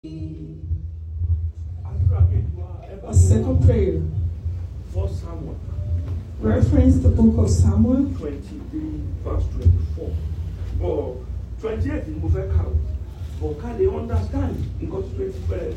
A second prayer. First Samuel Reference the book of Samuel 23 verse 24. Or 28 ni mo fẹ́ kà o. But ká lè understand nǹkan tí 20 bẹ̀rẹ̀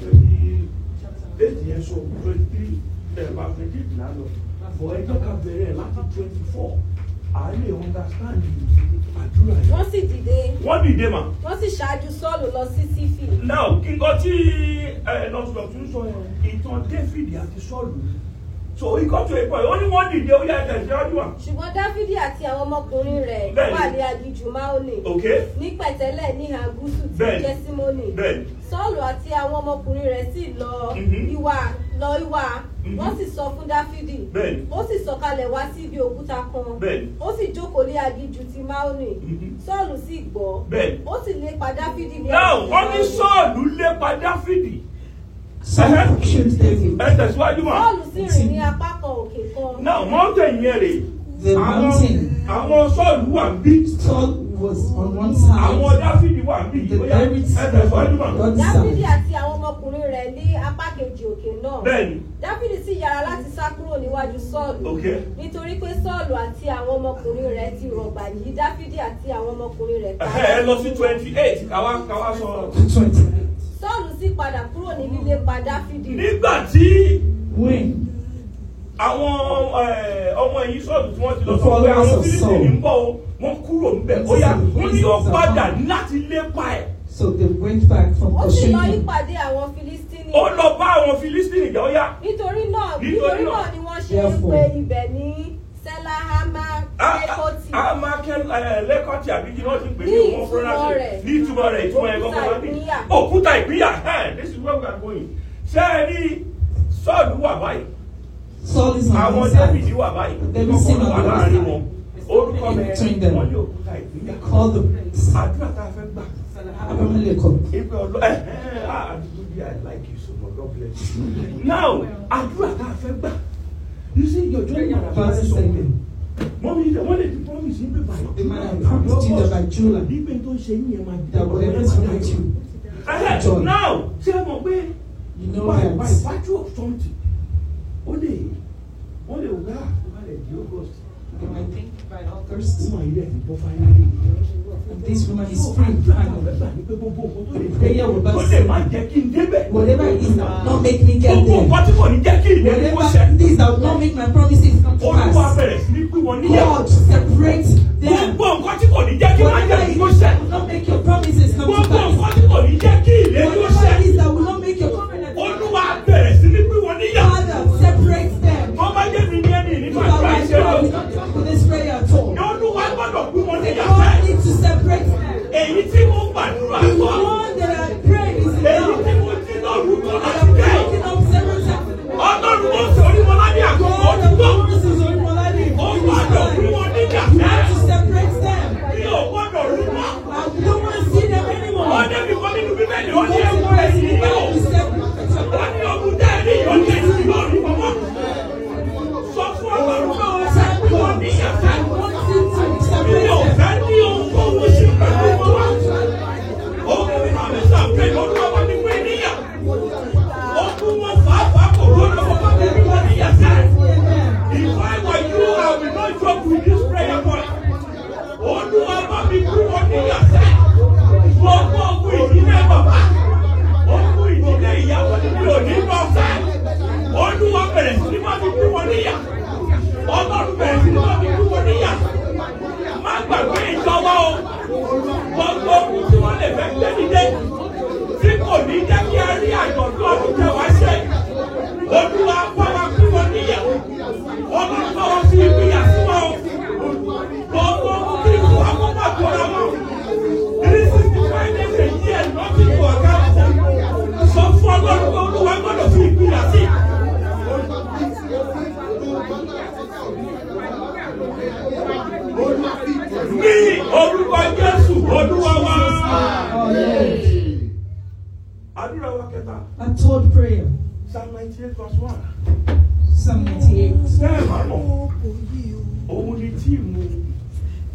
28 yẹn sọ 23 bẹ̀rẹ̀ bá 28 náà lọ. But ẹ jẹ́ ká bẹ̀rẹ̀ láti 24. À lè understand àdúrà yẹn. wọ́n sì dìde Wọ́n dìde mà. wọ́n sì ṣáájú sọ́ọ̀lù lọ sí sífì Now kí nǹkan tí nọ́ọ̀sì tún sọ yẹn ìtàn David àti Sọ́ọ̀lù. So ikọ̀ tó ikọ̀ yẹn wọ́n ní wọ́n dìde ó yá ẹ̀jẹ̀ síwájú wa. ṣùgbọ́n dáfídì àti àwọn ọmọkùnrin rẹ̀ Bẹ́ẹ̀ni. wà ní aginjù máòlì Okay? ní pẹ̀tẹ́lẹ̀ ní ìhà gúúsù tí Bẹ́ẹ̀ni. jẹ́símónì Bẹ́ẹ̀ni. sọ́ọ̀lù àti àwọn ọmọkùnrin rẹ̀ sì lọ Mhm. ìwà lọ ìwà Mhm. wọ́n sì sọ fún dáfídì Bẹ́ẹ̀ni. ó sì sọ̀kalẹ̀ wá sí ibi òkúta kan Bẹ́ẹ̀ni. ó sì jókòó lé aginjù ti máòlì Mhm. sọ́ọ̀lù sì gbọ́ Bẹ́ẹ̀ni. ó sì lépa dáfídì ní Now aginjù wọ́n ní Máónì. Sọ́ọ̀lù lépa Dáfídì. Saul killed David. Ẹ tẹ̀síwájú mà. sọ́ọ̀lù sì rìn ní apá kan òkè kan Now mountain yẹn rè. The mountain. Àwọn Sọ́ọ̀lù wà ń bí. Saul was on one Àwọn side. Dáfídì wà ń bí. The Ó yá, very Ẹ tẹ̀síwájú mà. God dáfídì side. àti àwọn ọmọkùnrin rẹ̀ ní apá kejì òkè náà Bẹ́ẹ̀ni. dáfídì sì yára láti sá kúrò níwájú sọ́ọ̀lù Okay. nítorí pé sọ́ọ̀lù àti àwọn ọmọkùnrin rẹ̀ ti rọ̀gbà yí dáfídì àti àwọn ọmọkùnrin rẹ̀ ká Ẹ lọ sí twenty eight káwá káwá sọ. Twenty. sọ́ọ̀lù sì padà kúrò ní lílépa dáfídì Nígbà tí When àwọn eh, ọmọ ẹ̀yìn Sọ́ọ̀lù tí wọ́n ti lọ The sọ pé followers àwọn of Fílípì Saul. ń bọ̀ o, wọ́n kúrò níbẹ̀. Ó yá, wọ́n ní ó padà láti lépa ẹ̀. so they went back from ó sì lọ pursuing him. nípàdé àwọn filistini Ó lọ bá àwọn Fílísítìnì jà ó yá. nítorí náà Nítorí nítorí náà. náà ni wọ́n ṣe ń Therefore. pe ibẹ̀ ní sẹ́láhámà lẹ́kọ̀tì a máa kẹ́ lẹ́kọ̀tì àbí kí wọ́n ti pè ní Ní ìwọ̀n fúnra ìtumọ̀ sí rẹ̀. ní ìtumọ̀ rẹ̀ ìtumọ̀ ẹ̀ Òkúta kọ́kọ́ wá ní ìpínyà. òkúta ìpínyà ẹ̀ this is where we are going ṣé ẹ rí sọ́ọ̀lù wà báyìí Saul is on àwọn one david side. wà báyìí David still kọ́kọ́ wà on the láàrin other wọn side. orúkọ mi Between them. wọ́n ní òkúta ìpínyà Call them. àdúrà tá a fẹ́ gbà Abimelech. ipe ọlọ ẹ ẹ ah àdúgbò i like you so much god bless you now àdúrà tá a fẹ́ gbà you see your journey na Verse very something seven. mọ́mí wọ́n lè ti promise yín pé báyìí. The man had promised you that by July, Nígbà tó ń ṣe yín yẹn máa di that whatever is wrong with you, Ẹhẹ́, Joy. now ṣé ẹ mọ̀ pé you know by by that. virtue of something ó lè wọ́n lè wá tó bá lè di august You might think by August, ó máa yẹ ẹ̀sìn bọ́ fáyé. and this woman is free. Finally. Prayer will Ó burst. lè má jẹ́ kí n débẹ̀. Whatever it is that will not make me get Gbogbo there. nǹkan tí kò ní jẹ́ kí ìlérí kó Whatever ṣẹ. it is that will not make my promises come to Olúwa pass. bẹ̀rẹ̀ sí ní pín wọn níyà. God separate them. Gbogbo nǹkan tí kò ní jẹ́ kí má jẹ́ Whatever kí it kó is ṣẹ. that will not make your promises come to Gbogbo pass. nǹkan tí kò ní jẹ́ kí ìlérí kó Whatever ṣẹ. it is that will not make your covenant come to Olúwa pass. bẹ̀rẹ̀ sí ní pín wọn níyà. Father, separate them. Wọ́n bá jẹ́ mi ní ẹni If nínú I àdúrà was ìṣẹ́ lọ. God, we don't come to this prayer at all. Olúwa gbọ́dọ̀ pín wọn The níyà God fẹ́. needs to separate them. Èyí tí mo gbàdúrà The sọ. one that I pray is Èyí tí enough. mo ti lọ rúkọ I láti have bẹ́ẹ̀. broken up several times. Ọlọ́run ó sọ orí wọn lábẹ́ àkókò God ọdún of tó. promises on my life. Ó gbọ́dọ̀ pín wọn níyà You fẹ́. have to separate them. Mi ò gbọ́dọ̀ rí wọn. I don't want to see them anymore. Wọ́n débi kan nínú bíbélì ó You ní want ewu to ẹ̀sìn see yìí o. them, you separate them. Wọ́n ní ọdún tẹ́ẹ̀rí yóò jẹ́ sí lórí mọ́mọ́. Sọ fún Ọlọ́run pé ó fẹ́ pín wọn níyà fẹ́. I want you to Mi separate ò them. fẹ́ ní ohun tó wọ́n ṣe pẹ̀lú wọn wá. Ogun àmì sàpè lórí ọmọ ní pé níyà. Ogun wọn fàáfàá kò gbọ́dọ̀ ọmọ ní pé wọ́n níyà fẹ́. If I were you, I will not joke with this prayer point. Olúwa bá mi kú wọn níyà fẹ́. Gbogbo ogun ìdílé bàbá. Ogun ìdílé ìyàwó ni mi ò ní lọ fẹ́. Olúwa bẹ̀rẹ̀ sí ní bá mi kú wọn níyà. Ọlọ́run bẹ̀rẹ̀ sí ní bá mi kú wọn níyà. Má gbàgbé ìjọba o. Gbogbo ogun tí wọ́n lè fẹ́ gbé nílé. Tí kò ní jẹ́ kí a rí àjọ̀dún ọdún kẹwàá ṣe. Olúwa bá wa kú wọn níyà. Ọlọ́run bá wa fi ìpínyà sí wọn o. Gbogbo ogun tí kò wá kó bá kóra wọn. Three sixty five days a year nothing to account for. Sọ fún Ọlọ́run pé Olúwa gbọ́dọ̀ fi ìpínyà sí. Ní orúkọ Jésù Olúwa wa. Àdúrà wa kẹta. A third prayer. Psalm ninety eight verse one. Psalm 98. Bẹ́ẹ̀ máa mọ̀, òun ni tíìmù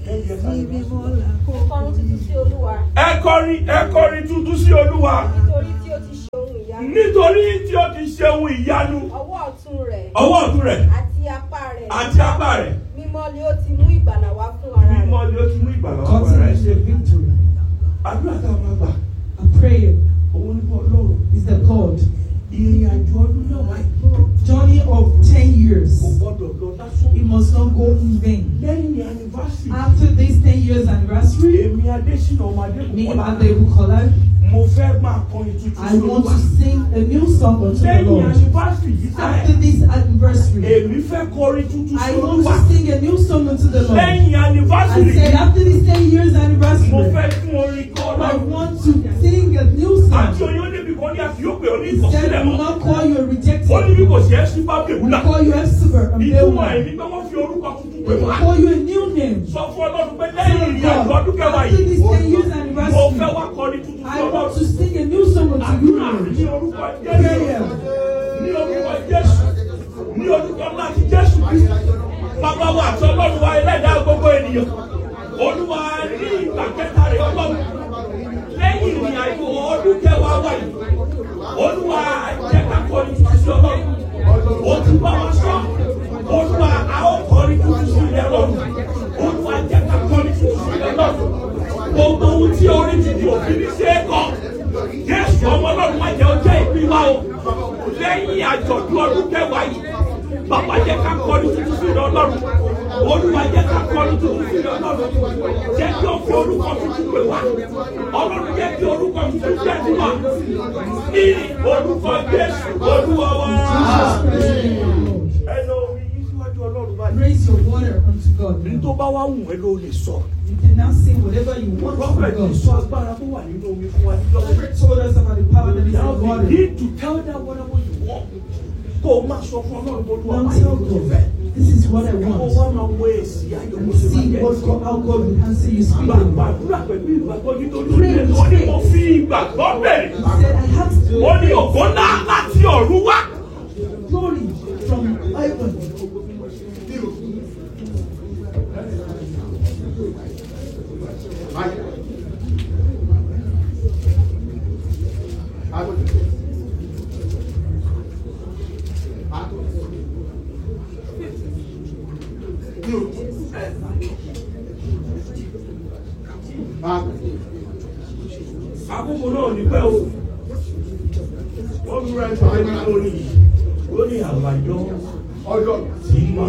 kọrin tuntun sí olúwa ẹ kọrin ẹ kọrin tuntun sí olúwa nítorí tí ó ti ṣe ohun ìyanu nítorí tí ó ti ṣe ohun ìyanu ọwọ́ ọ̀tún rẹ̀ ọwọ́ ọ̀tún rẹ̀ àti apá rẹ̀ àti apá rẹ̀ mímọ́ ni ó ti mú ìgbàlà wá fún ara rẹ̀ mímọ́ ni ó ti mú ìgbàlá wá God's para ẹ̀ name is ṣe the victory. àdúrà táwọn máa gbà A prayer òun ní bọ́ ọlọ́run is the God. ìrìn àjò ọdún náà wáyé Journey of 10 kò years. gbọ́dọ̀ lọ lásán It must not go in vain. lẹ́yìn anniversary After this 10 years anniversary, èmi adésínà ọmọ me adékùnkọ́lá and the Bukola, mo fẹ́ máa kọrin tuntun I sí want olúwa to sing a new song unto the lẹ́yìn Lord. anniversary yìí After sáyẹn this anniversary, èmi fẹ́ kọrin tuntun sí I want olúwa to sing a new song unto the Lord. lẹ́yìn I anniversary said, after this 10 years mo anniversary, fẹ́ fún orin kọ́ I ọlọ́run want to sing a new àti song. oyin ó débi kan ní àfi yóò pè ọ́ ní He said, ìkọ̀sílẹ̀ I will mọ́ not call you a ó ní bí rejected. kò sí ẹ́ sí bábí We ìwúlà call you Ephsiber, a ìtumọ̀ Beowulf. ẹ̀mí pé wọ́n fi orúkọ tuntun pè We wá call you a new name. sọ fún ọlọ́run pé lẹ́yìn ìrìn àjò ọdún kẹwàá After yìí this 10 years mo fẹ́ anniversary, wá kọrin tuntun sí I want ọlọ́run to sing a new song unto you, àdúrà Lord. ní orúkọ Prayer. jésù ní orúkọ jésù ní orúkọ láti jésù bàbá wa àti ọlọ́run wa ẹlẹ́dàá gbogbo ènìyàn olúwa ní ìgbà kẹta rẹ̀ ọlọ́run lẹ́yìn ìrìn àjò ọdún kẹwàá wà yìí olúwa jẹ́ ká kọrin tuntun sí ọlọ́run ó ti bá wa sọ olúwa a ó kọrin tuntun sí ilẹ̀ ọlọ́run olúwa jẹ́ ká kọrin tuntun sí ilẹ̀ ọlọ́run gbogbo ohun tí orí ti di òfin ní ṣe é kọ́ jésù ọmọ ọlọ́run má jẹ́ ọjọ́ ìpín wa o lẹ́yìn àjọ̀dún ọdún kẹwàá yìí bàbá jẹ́ ká kọrin tuntun sí ilẹ̀ ọlọ́run olúwa jẹ́ ká kọrin tuntun sí ilẹ̀ ọlọ́run jẹ́ kí o fi orúkọ tuntun pè wá ọlọ́run jẹ́ kí orúkọ tuntun jẹ́ tiwa ní orúkọ jésù olúwa wa. ẹnu omi yìí síwájú ọlọ́run báyìí. Raise your water unto God. ní now. tó bá wá wù ẹ́ ló lè sọ. You can now sing whatever you want prophet from sọ God. agbára tó wà nínú omi fún wa níjọ́ Prophet told us about the power that is Now in water. begin to tell them whatever you want. Kó o máa sọ fún ọlọ́run tó lù Now ọ̀pá tell yìí tó God, fẹ́. this is what I Kó o want. wá máa wọ èsì ayọ̀ And bó ṣe máa see jẹ́. what God, how God will answer you Gbà speedily. gbàdúrà pẹ̀lú ìgbàgbọ́ nítorí orílẹ̀ èdè wọn ni mo fi ìgbàgbọ́ bẹ̀rẹ̀. He said, I have Ó ní ògo ńlá láti ọ̀run wá. glory from heaven. Àkókò náà ní pẹ́ o. Wọ́n fi ra ìpàdé nítorí ó ní àbájọ tí máa.